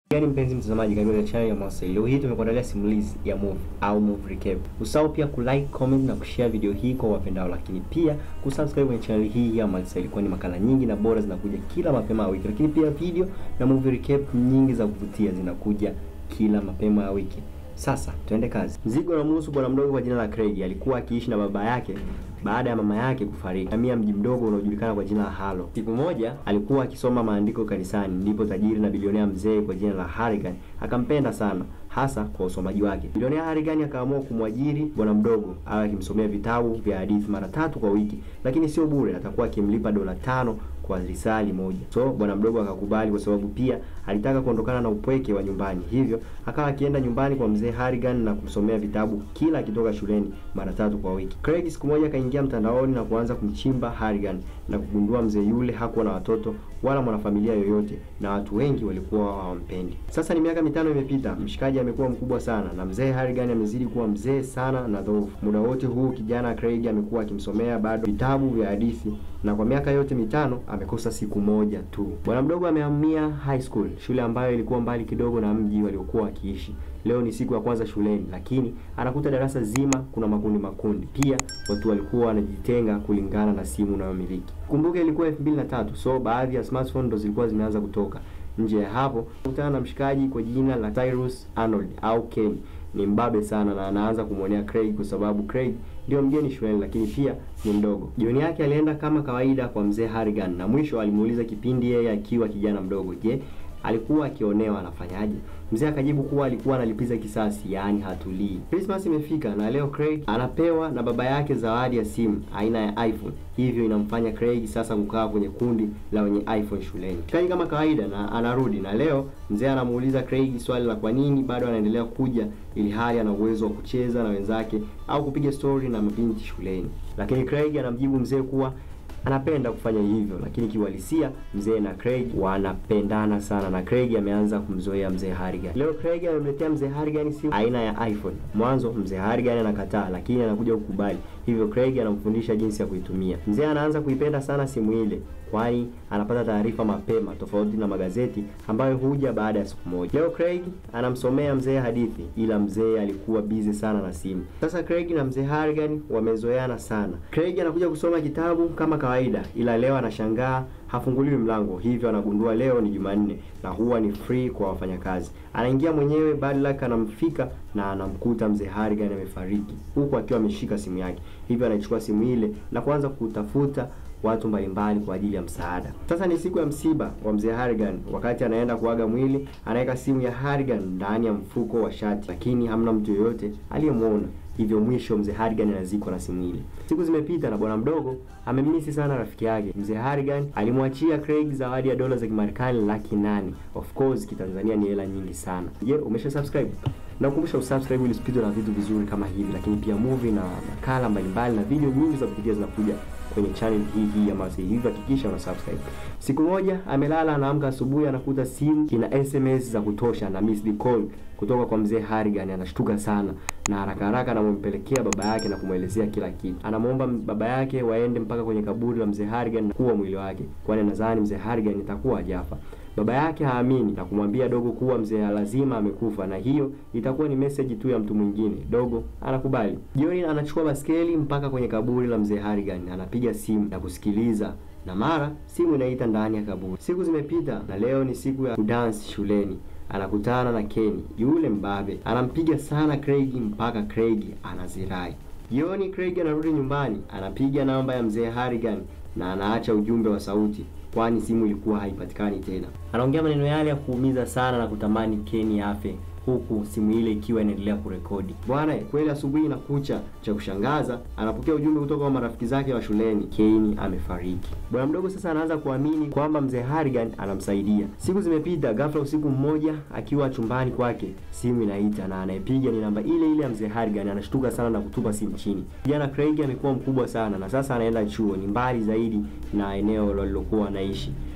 Gani mpenzi mtazamaji, karibu katika channel ya Mawasili. Leo hii tumekuandalia simulizi ya movie au movie recap. Usahau pia kulike, comment na kushare video hii kwa wapendao, lakini pia kusubscribe kwenye channel hii ya Mawasili, kwani makala nyingi na bora zinakuja kila mapema ya wiki, lakini pia video na movie recap nyingi za kuvutia zinakuja kila mapema ya wiki. Sasa tuende kazi. Mzigo unamhusu bwana mdogo kwa jina la Craig. Alikuwa akiishi na baba yake baada ya mama yake kufariki. Hamia mji mdogo unaojulikana kwa jina la Halo. Siku moja alikuwa akisoma maandiko kanisani, ndipo tajiri na bilionea mzee kwa jina la Harrigan akampenda sana hasa kwa usomaji wake. Bilionea Harrigan akaamua kumwajiri bwana mdogo awe akimsomea vitabu vya hadithi mara tatu kwa wiki, lakini sio bure, atakuwa akimlipa dola tano kwa risali moja. So bwana mdogo akakubali kwa sababu pia alitaka kuondokana na upweke wa nyumbani. Hivyo akawa akienda nyumbani kwa mzee Harrigan na kumsomea vitabu kila akitoka shuleni mara tatu kwa wiki. Craig siku moja akaingia mtandaoni na kuanza kumchimba Harrigan na kugundua mzee yule hakuwa na watoto wala mwanafamilia yoyote na watu wengi walikuwa hawampendi. Sasa ni miaka mitano imepita, mshikaji amekuwa mkubwa sana na mzee Harrigan amezidi kuwa mzee sana na dhoofu. Muda wote huu kijana Craig amekuwa akimsomea bado vitabu vya hadithi na kwa miaka yote mitano amekosa siku moja tu. Bwana mdogo amehamia high school, shule ambayo ilikuwa mbali kidogo na mji waliokuwa wakiishi. Leo ni siku ya kwanza shuleni, lakini anakuta darasa zima kuna makundi makundi. Pia watu walikuwa wanajitenga kulingana na simu unayomiliki. Kumbuka ilikuwa 2003, so baadhi ya smartphone ndo zilikuwa zimeanza kutoka. Nje ya hapo kutana na mshikaji kwa jina la Tyrus Arnold au Ken. Ni mbabe sana na anaanza kumwonea Craig kwa sababu Craig ndio mgeni shuleni, lakini pia ni mdogo. Jioni yake alienda kama kawaida kwa mzee Harrigan na mwisho alimuuliza kipindi yeye akiwa kijana mdogo, je, alikuwa akionewa anafanyaje? Mzee akajibu kuwa alikuwa analipiza kisasi, yaani hatulii. Christmas imefika na leo Craig anapewa na baba yake zawadi ya simu aina ya iPhone, hivyo inamfanya Craig sasa kukaa kwenye kundi la wenye iPhone shuleni. Craig kama kawaida na anarudi, na leo mzee anamuuliza Craig swali la kwa nini bado anaendelea kuja ili hali ana uwezo wa kucheza na wenzake au kupiga story na mabinti shuleni, lakini Craig anamjibu mzee kuwa anapenda kufanya hivyo, lakini kiuhalisia mzee na Craig wanapendana sana, na Craig ameanza kumzoea mzee Harrigan. Leo Craig amemletea mzee Harrigan simu aina ya iPhone. Mwanzo mzee Harrigan anakataa, lakini anakuja kukubali, hivyo Craig anamfundisha jinsi ya kuitumia. Mzee anaanza kuipenda sana simu ile, kwani anapata taarifa mapema, tofauti na magazeti ambayo huja baada ya siku moja. Leo Craig anamsomea mzee hadithi, ila mzee alikuwa busy sana na simu. Sasa Craig na mzee Harrigan wamezoeana sana. Craig anakuja kusoma kitabu kama kawaida, ila leo anashangaa hafunguliwi mlango, hivyo anagundua leo ni Jumanne na huwa ni free kwa wafanyakazi. Anaingia mwenyewe, bad luck anamfika na anamkuta mzee Harrigan amefariki huku akiwa ameshika simu yake, hivyo anaichukua simu ile na kuanza kutafuta watu mbalimbali kwa ajili ya msaada. Sasa ni siku ya msiba wa mzee Harrigan. Wakati anaenda kuaga mwili, anaweka simu ya Harrigan ndani ya mfuko wa shati, lakini hamna mtu yoyote aliyemwona. Hivyo mwisho mzee Harrigan anazikwa na simu ile. Siku zimepita na bwana mdogo amemisi sana rafiki yake. Mzee Harrigan alimwachia Craig zawadi ya dola za Kimarekani laki nane. Of course kitanzania ni hela nyingi sana. Je, umesha subscribe? Nakukumbusha usubscribe ili usipitwe na vitu vizuri kama hivi, lakini pia movie na makala mbalimbali na video nyingi za kupitia zinakuja kwenye channel hii hii ya Mawasili. Hivyo hakikisha una subscribe. Siku moja amelala, anaamka asubuhi, anakuta simu ina SMS za kutosha na missed call kutoka kwa mzee Harrigan. Anashtuka sana na haraka haraka anampelekea baba yake na kumwelezea kila kitu. Anamwomba baba yake waende mpaka kwenye kaburi la mzee Harrigan na kuwa mwili wake, kwani nadhani mzee Harrigan itakuwa hajafa. Baba yake haamini na kumwambia dogo kuwa mzee lazima amekufa na hiyo itakuwa ni message tu ya mtu mwingine. Dogo anakubali. Jioni anachukua baskeli mpaka kwenye kaburi la mzee Harrigan, anapiga simu na kusikiliza na mara simu inaita ndani ya kaburi. Siku zimepita na leo ni siku ya kudance shuleni. Anakutana na Kenny yule mbabe, anampiga sana Craig mpaka Craig anazirai. Jioni Craig anarudi nyumbani, anapiga namba ya mzee Harrigan na anaacha ujumbe wa sauti kwani simu ilikuwa haipatikani tena. Anaongea maneno yale ya kuumiza sana na kutamani Kenny afe huku simu ile ikiwa inaendelea kurekodi. Bwana kweli, asubuhi inakucha, cha kushangaza anapokea ujumbe kutoka kwa marafiki zake wa shuleni, Kenny amefariki. Bwana mdogo sasa anaanza kuamini kwamba mzee Harrigan anamsaidia. Siku zimepita, ghafla usiku mmoja akiwa chumbani kwake, simu inaita na anayepiga ni namba ile ile ya mzee Harrigan. Anashtuka sana na kutupa simu chini. Kijana Craig amekuwa mkubwa sana na sasa anaenda chuo, ni mbali zaidi na eneo walilokuwa wanaishi.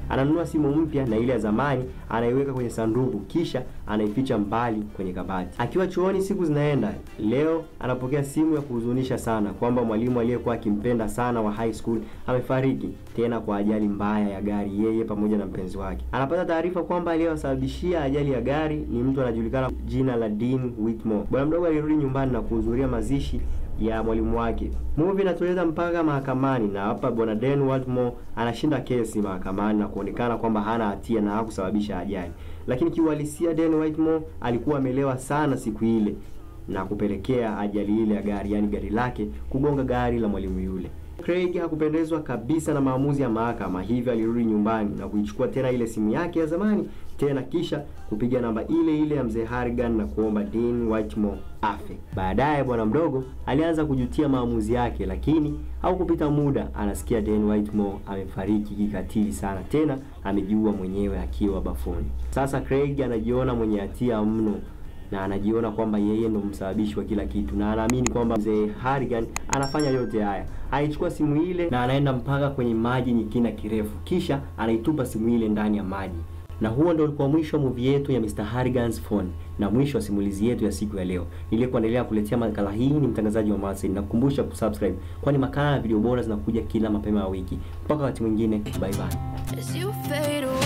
Ananunua simu mpya na ile ya zamani anaiweka kwenye sanduku, kisha anaificha mbali kwenye kabati. Akiwa chuoni, siku zinaenda. Leo anapokea simu ya kuhuzunisha sana kwamba mwalimu aliyekuwa akimpenda sana wa high school amefariki tena kwa ajali mbaya ya gari, yeye pamoja na mpenzi wake. Anapata taarifa kwamba aliyewasababishia ajali ya gari ni mtu anajulikana jina la Dean Whitmore. Bwana mdogo alirudi nyumbani na kuhudhuria mazishi ya mwalimu wake. Movie inatuleta mpaka mahakamani, na hapa bwana Dan Whitmore anashinda kesi mahakamani na kuonekana kwamba hana hatia na hakusababisha ajali, lakini kiuhalisia Dan Whitmore alikuwa amelewa sana siku ile na kupelekea ajali ile ya gari, yaani gari lake kugonga gari la mwalimu yule. Craig hakupendezwa kabisa na maamuzi ya mahakama, hivyo alirudi nyumbani na kuichukua tena ile simu yake ya zamani tena, kisha kupiga namba ile ile ya mzee Harrigan na kuomba Dean Whitmore afe. Baadaye bwana mdogo alianza kujutia maamuzi yake, lakini haukupita muda anasikia Dan Whitmore amefariki kikatili sana, tena amejiua mwenyewe akiwa bafuni. Sasa Craig anajiona mwenye hatia mno na anajiona kwamba yeye ndo msababishi wa kila kitu, na anaamini kwamba mzee Harrigan anafanya yote haya. Aichukua simu ile na anaenda mpaka kwenye maji yenye kina kirefu, kisha anaitupa simu ile ndani ya maji. Na huo ndo ulikuwa mwisho wa movie yetu ya Mr. Harrigan's Phone na mwisho wa simulizi yetu ya siku ya leo. Niliyekuendelea kuletea makala hii ni mtangazaji wa Marcel, na kukumbusha kusubscribe, kwani makala na video bora zinakuja kila mapema ya wiki. Mpaka wakati mwingine, bye bye. As you fade away